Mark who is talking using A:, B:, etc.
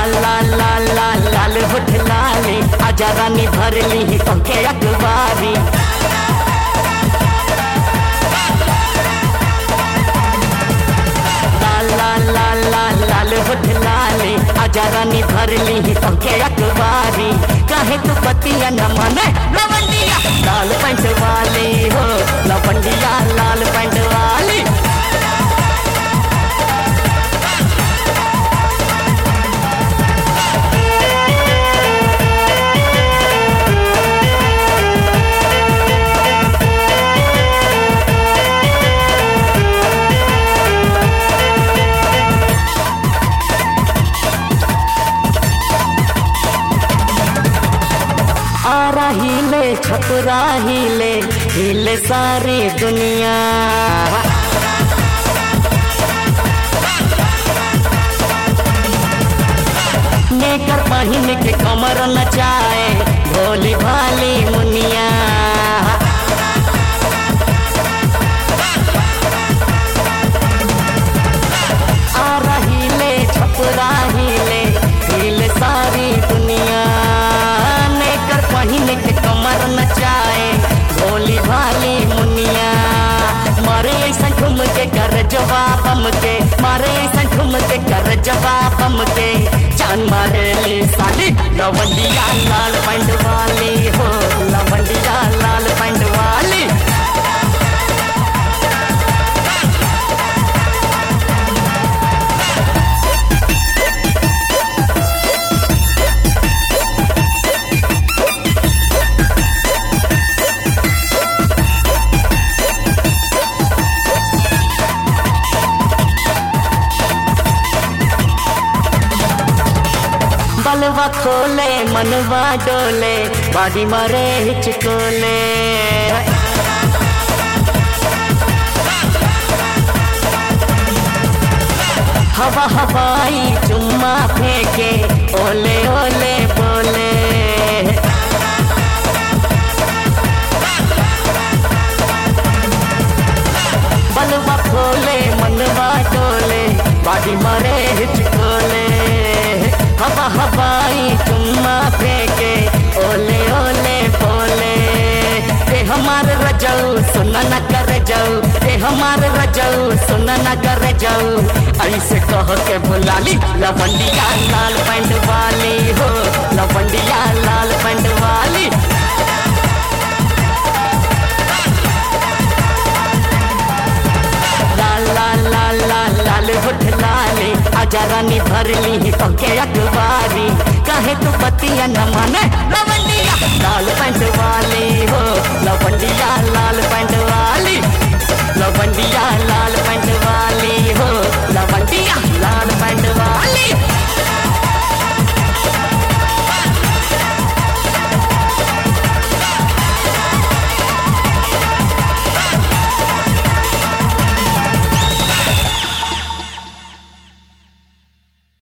A: लाल लाल लाल लाल लाल होठ लाली आजा रानी भरली पंखे अखबारी लाल लाल लाल लाल लाल होठ लाली आजा रानी भरली पंखे अखबारी काहे तू पतिया न माने लवंडिया लाल पैंट वाली हो लवंडिया लाल पैंट वाली आ रही ले छपरा हिले हिले सारी दुनिया नेकर पहिन के कमर नचाए भोली भाली मुनिया आ रही ले छपरा हिले हिले सारी दुनिया नेकर पहिन के कमर नचाए भोली भाली मुनिया मारे ऐसा घूम के कर जवाब हम के मारे ऐसा घूम के कर जवाब हम के चांद मारे ले साली लवंडिया लाल पैंट वाली हो लवंडिया लाल पैंट वाली बलवा खोले मनवा डोले बाडी मारे हिचकोले हवा हवाई चुम्मा फेंके ओले ओले बोले बलवा खोले मनवा डोले बाडी मारे हिचकोले हवा हवाई चुम्मा फेंके ओले ओले बोले ते हमार रजऊ सुना न कर जाऊ ते हमार रजऊ सुना न कर जाऊ ऐसे कह के बुलाली लवंडिया लाल पैंट वाली हो लवंडिया लाल पैंट वाली लाल लाल लाल लाल लाल होठ लाली आजा रानी भरली पंखे अखबारी काहे तू पतिया न माने लवंडिया लाल पैंट वाली हो लवंडिया लाल पैंट वाली लवंडिया लाल